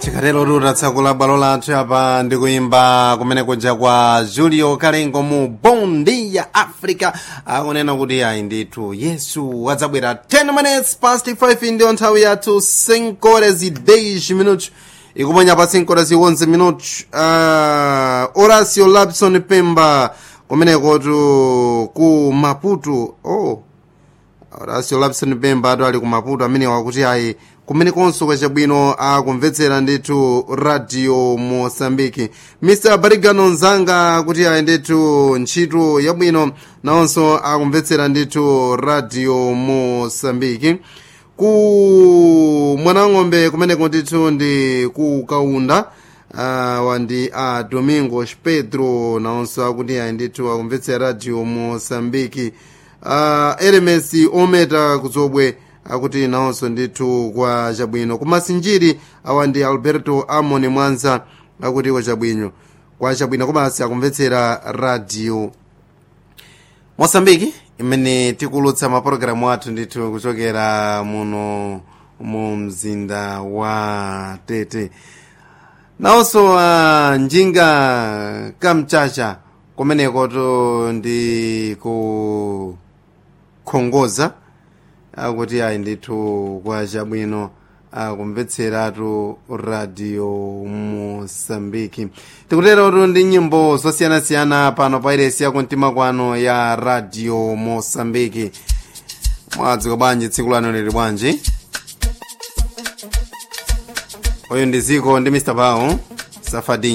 tikatero tutatsekula bwalo lathu apa ndikuimba kumene kuja kwa julio kalengo mu bondi ya africa akunena kuti ayi ndithu yesu wadzabwera 10 minutes past 5 ndiyo nthawi yathu 5 horas e 10 minutos ikuponya pa 5 horas e 11 minutos uh, horacio lapson pemba kumeneko tu ku maputo oh horacio lapson pemba atu ali ku maputo amene wakuti ayi kumene konso kwachabwino akumvetsera ndithu radio mosambiki mr barigano nzanga kuti ayi ndithu ntchito yabwino nawonso akumvetsera ndithu radio mosambiki ku mwanang'ombe kumeneko ndithu ndi ku kaunda uh, wandi a uh, domingos pedro nawonso akuti ayi ndithu akumvetsera radio mosambiki uh, elements ometa kuzobwe akuti nawonso ndithu kwa chabwino kumasinjiri awa ndi alberto amon mwanza akuti kwa chabwino kwa chabwino komanso akumvetsera radio mosambiki imene tikulutsa mapulogalamu athu ndithu kuchokera muno mu mzinda wa tete nawonso uh, njinga kamchacha kumeneko to ndi kukhongoza akuti ayi ndithu kwa chabwino akumvetseratu radio mosambiki tikuterotu ndi nyimbo zosiyanasiyana pano pa iresi yakumtima kwano ya radio mosambiki mwadzuka bwanji tsiku lano lili bwanji uyu ndi ziko ndi mr pao safadin